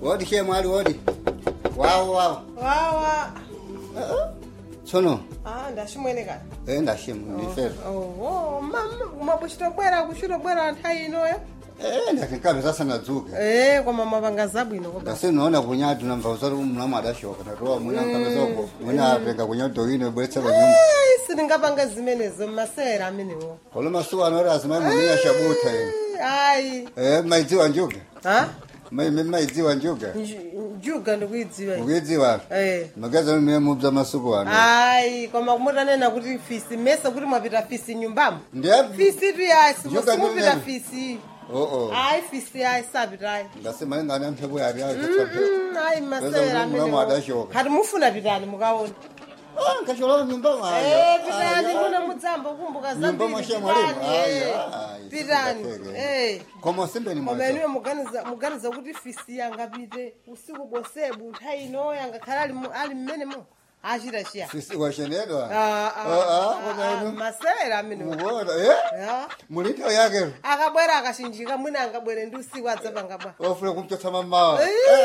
wodi shemwali wodi wawo wawo wawa tsono ah ndashimwene kani e ndashemu ndifere oho mabuchitobwera kuchitobwera nthawi inoyo e ndatinkabe sasanadzuke eh koma mapanga zabwino koba ndasinoona kunyadi namva usati mulamu adashoka ndatowa mwina nkapezoko mwina atenga kunyado ino ibweretsera nyumba sitingapanga zimenezo mmasera amenewo kolo masuku anoti azimai mumiya shabuta ino ayi e maidziwa njuga ha Mai- mai- maidziwa njuga Nju- njuga ndikuidziwa ukuidziwa eh magaza mimene mubza masuku ano ayi koma mutanena kuti fisi mese kuti mwapita fisi nyumbamo ndiye fisi tu yayi Njuga simupita ndinene. fisi oo ayi fisi yayi sapitayi ngasimalingana mphepo yari yayo Mm, ayi masera Weza mulamu amenewo adashoka. hati mufuna pitani mukaona nkashola nyumba Eh, pitani muna mudzamba kumbuka nyumba zambiri mwashiya mwalimu pitani eh. pitani eh koma simbeni koma mwaza inuyo muganiza muganiza kuti fisi yangapite usiku bosebu nthawi inoyo angakhala ali mu- ali mmenemo achita chiya sisi washenedwa Ah, ah, Ah, ah, ah, kona ah, inu masera amenewo mukuona eh Ya. mulito yake akabwera akashinjika mwina angabwere ndi usiku adzapangabwa ofuna kumchotsa mamawa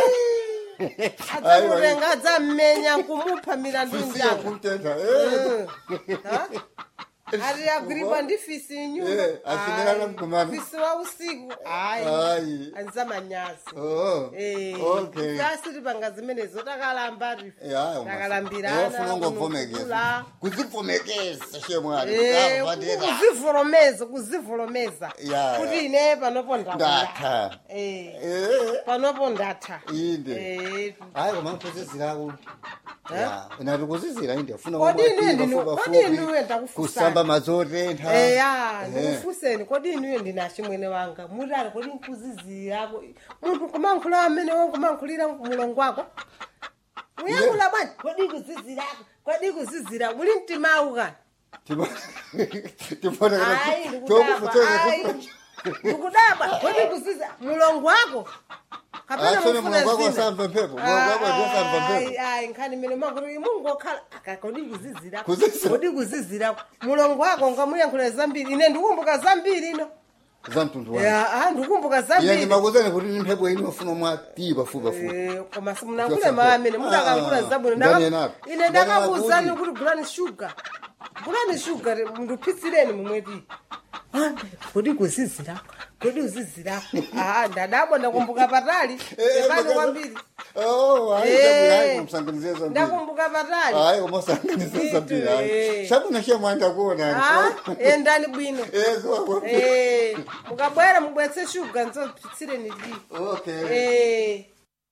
adzamutenga adzammenya kumupha milandu sisiya njanga kumtenda eh Ha? ati agwiribwa ndi fisi Eh, nyumba afinirana mkumana. fisi wa usiku ayi ayi anzamanyazi oh okay asitipanga zimenezo takalamba ya takalambirana ofuna ngovomekeza kunukula. kuzivomekeza shemwali Eh, avadera kuzivolomeza kuzivolomeza Ya, kuti ya. ine panopo ndakula ndatha Eh, eh panopo ndatha inde Eh, hayi koma nkuzizirako ya nati kuzizira inde funa Kodi inu kumwatimba ndinu- fupa kodi inu fupi, wenda kufusana? kusamba mazotentha eya Eh. ndikufuseni kodi inuyo ndinashi mwene wanga mutali kodi nkuzizirako munthu kumankhula amene wankumankhulira mulongo wako uyankhula bwanji kodi kuzizirako kodi kuzizira uli mtimawu kani Ayi, ndikudabwa, ayi. ndikudabwa kodi kuziza mulongo wako kapena Asone mufuna mulongo wako zina? asamva mphepo, mulongo wako ndiye asamva mphepo. Ayi, ayi nkhani mene makuti mungokhala aka kodi kuzizirako Kuzizira. kodi kuzizirako mulongo wako ngamuyankhula zambiri ine ndikumbuka zambiri ino za mtundu wake Ya, ah, ndikumbuka iye zambiri ndimakuzani kuti ni mphepo ino ufuna mwatipa fupa fupi Eh, koma simunakule maamene mudakankhula Ah, zabwino ndani Ndaka- enapo. ine Ndani ndakakuuzani enapo kuti gulani shuga gulani shuga mndupitsireni mumweti kodi kuzizirako kodi kuzizirako aa ndadabwa ndakumbuka patali epani kwambiri Eh. msanganizie zambiri ndakumbuka patali hayi koma usanganizie zambiri hayi Eh. shabwino shemwanda kuona Ah, endani bwino ezo Eh, mukabwera mubwetse shuga nzopitsireni li okay Eh.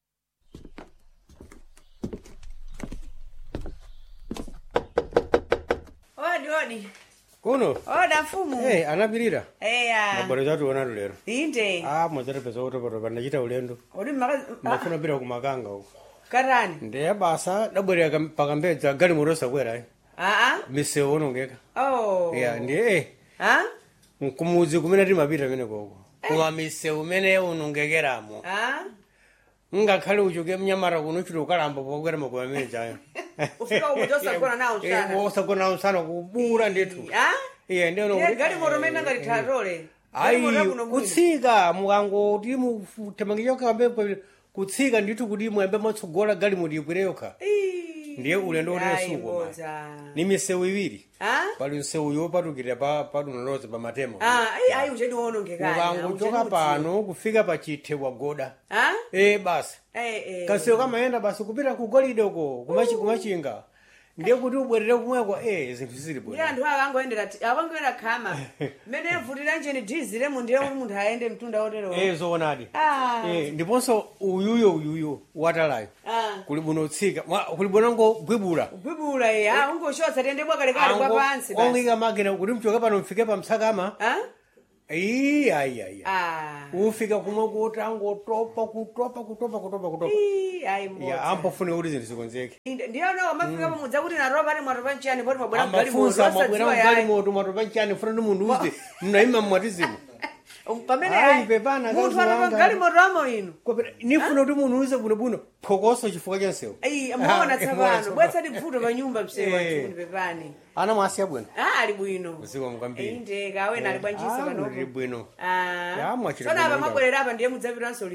odi odi kuno oda mfumu hey, anapirira eya mabwero chationatu lero inde ah mwadzatapeza kutopotopa ndachita ulendo odi maka ndafuna pita kumakanga uko katani ndiye basa dabwerera pakambedza gali moto sakwera aa misewu onongeka oh ya ndiye eh, ah kumudzi kumene timapita mene koko koma misewu imene unongekeramo ah ngakhale uchoke mnyamata kuno uchita ukalamba pokwera makola amene chayo Ufika umo tosagona nawo usana. osagona nawo usana kubura ndithu ah iye ndiye ndiye gali moto mene ngalithatole ayi kutsika mukangoti mutemangichokambe kutsika ndithu kuti mwembe matsogola gali muti ikwire yokha ndiye ulendo utesuko ni misewu iwiri ah pali msewu yopatukira pa padunoloza pa matemo ah ayi ayi uchedi wonongekani mukangochoka pano kufika pa chithe wagoda ah e basi eh eh kansewu kamayenda basi kupita ku golide uko kumachi- kumachinga ndiye kuti ubwerere kumweko e zinthu zili ndiye bwino anthu akangoendera akangoenda khama mmene avutira njeni dhiziremo ndiye kuti munthu ayende mtunda otero e zoonadi ah Eh, ndiponso uyuyo uyuyo watalayo ah kuli bwino utsika mwa- kuli bwino ngogwibula gwibula ye ah ungoshotsa tiyende bwakalekale kwa pansi basi ongika makina kuti mchoke pano mfike pa msakama ah iyi ayi ayi ah ufika kumwe kuti angotopa kutopa kutopa kutopa kutopa Ii, ayi ya mbodza ampofune kuti zinthu zikonzeke ndiyona mafika pamudza kuti naropa ali mwatopa nchani poti mwabwera amafunsa mwabwera mgali mgalimoto moto mwatopa nchani funa ndi munthu uze mnayima mmwatizimu pamene Ayi, ayi, pepana, munthu kazi atopa wanga. mgalimoto amo ino nifuna kuti munthu uze bwinobwino phokoso chifukwa cha msewu ayi muona Ah, tsapano bwetsati bvuto pa nyumba msewa Eh. chuni pepani ana mwasiya bwino ah ali bwino Usiku mkwambiri. inde kawena ali bwanjisa Ah, panopo uli bwino ah Ya, mwachita tsona bwino apa ndau. mabwerera apa ndiye mudzapitanso liti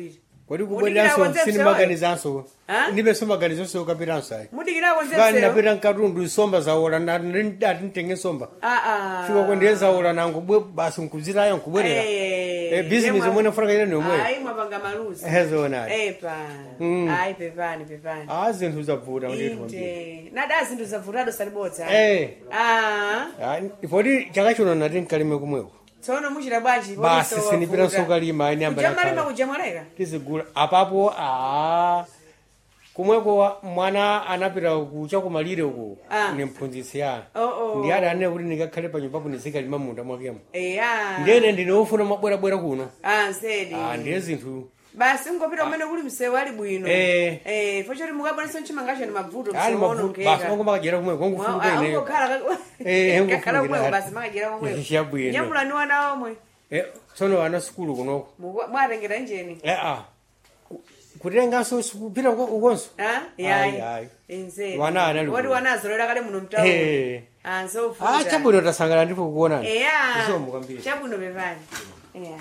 kodi Mudikira kubwereranso konzepsi sinimaganizanso Ha? ndipenso maganizonso yokapiranso ayi mudikirako kani nzesero napita mkatundu nsomba zawola ati ntenge nsomba aa fika kwendiye zawola nangu bwe basi nkuzitayo nkubwerera Eh, business imwe nafunaka ine nomwe ayi mwapanga maluzi hezona epa Mm. ayi pepani pepani a zinthu zavuta ndithu kwambiri inde nada zinthu zavutado salibodza Eh. Ah, Ah, poti chaka chino nati nkalime kumweko tsono muchita bwanji basi sinipita nsokalima ine kujamalima ambaa kujamwaleka tizigula apapo a kumweko wa- mwana anapita kucha kumalire uku Ah. ni mphunzitsi ya Oh, oh. ndi ati ane kuti ndikakhale panyumbapo ndizikalima munda mwakemo eya ndene ndine wofuna mabwerabwera kuno ah nsedi Ah, ndiye zinthu basi ngopita umene kuli msewu ali bwino Eh. eh fo choti mukabwanisa mchimangacho ni mavuto ali mavuto basi mango makajera kumweko kongufunga ineyo Eh, angokhala kakhala ngofungira. kumweko basi makajera komweko Chabwino. nyamulani wana omwe Eh, tsono ana sukulu kunoko Muku- mwatengera njeni eh ah Ku- kutenganso kupita uko- ukonso Ah, Ayi, yayi ayi. insedi Wana anali woti bwino. wanazolera kale muno mtauni Eh. ah ah nsofuta chabwino tasangana ndipo kuonani eya isomo kwambiri chabwino pepani eya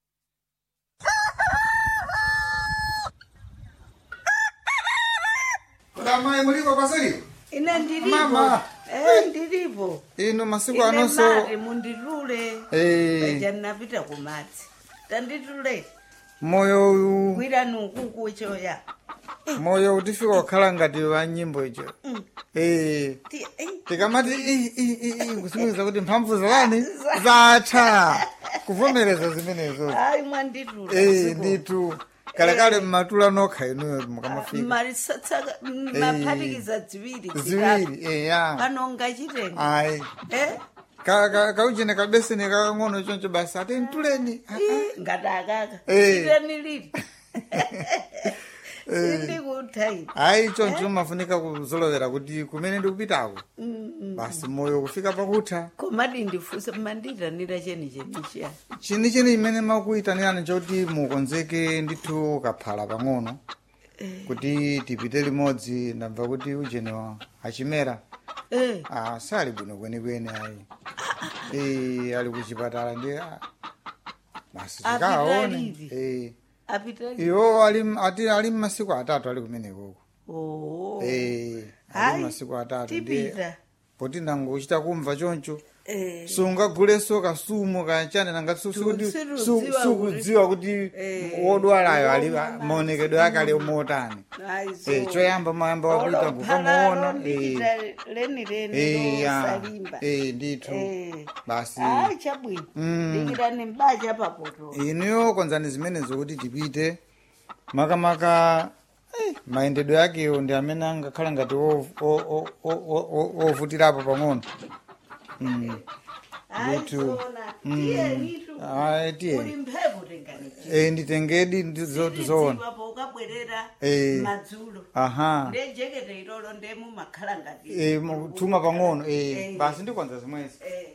Amai muliko pasiri? ine ndilipo Mama. eh ndilipo Ino masiku ine anonso mati munditule Eh. paja ndinapita kumadzi tanditule moyo uyu gwirani ukuku choya moyo utifika kukhala ngati wa nyimbo icho. Eh. Ti- eh, tikamati "Ih, ih, ih, ih," kusimikiza kuti mphamvu zalani zatha kuvomereza zimenezo ayi mwanditula Eh, nditu kalekale mmatula nokha inuyo mukamafika marisatsaka maphatikiza ziwiri ziwiri eya panonga chitenga ayi eh Ka- ka- kauchene kabeseni kakang'ono choncho basi ati ntuleni Ah, ah. ii, ngati akaka Eh. chiteni lili sindikuthaini ayi choncho mafunika kuzolovera kuti kumene ndikupitako basi moyo kufika pakutha komadi ndifunse manditanira cheni chenichiya chini chini imene makuyitanirani choti mukonzeke ndithu kaphala pang'ono kuti tipite limodzi ndamva kuti ujenewa achimera eh ah, sali bwino kwenikweni ayi Eh, ali kuchipatala ndi ah, basi Apita tikaone livi? Eh, apita iwo ali ati ali mmasiku atatu ali kumenekoko oh Eh, ali Hayi, mmasiku atatu ndiye tipita poti nangochita kumva choncho eh sungaguleso kasumu kachane nanga su- su- kuti- su- Sirudziwa sukudziwa kuti wodwalayo ali maonekedwe ake ali motani Eh, choyamba mayamba wapita kukamuona eh, leni leni eh, ya, losalimba eh, ndithu Eh. basi ayi chabwino dikirani mbacha papoto inuyo konzani zimenezo kuti tipite makamaka eh, mayendedwe akewo ndi amene angakhala ngati o- o- o- o- o- o- ovutirapo pang'ono Mm. Ndithu. tiyenitu Ayi, tiye. uli mphepo tenganichi Eh, nditengedi ndizoti zoona po ukabwerera Eh. madzulo aha ndejekete ilolo ndemu makhala ngati Eh, mu- tuma pang'ono eh, basi ndikwanza zimwezi Eh.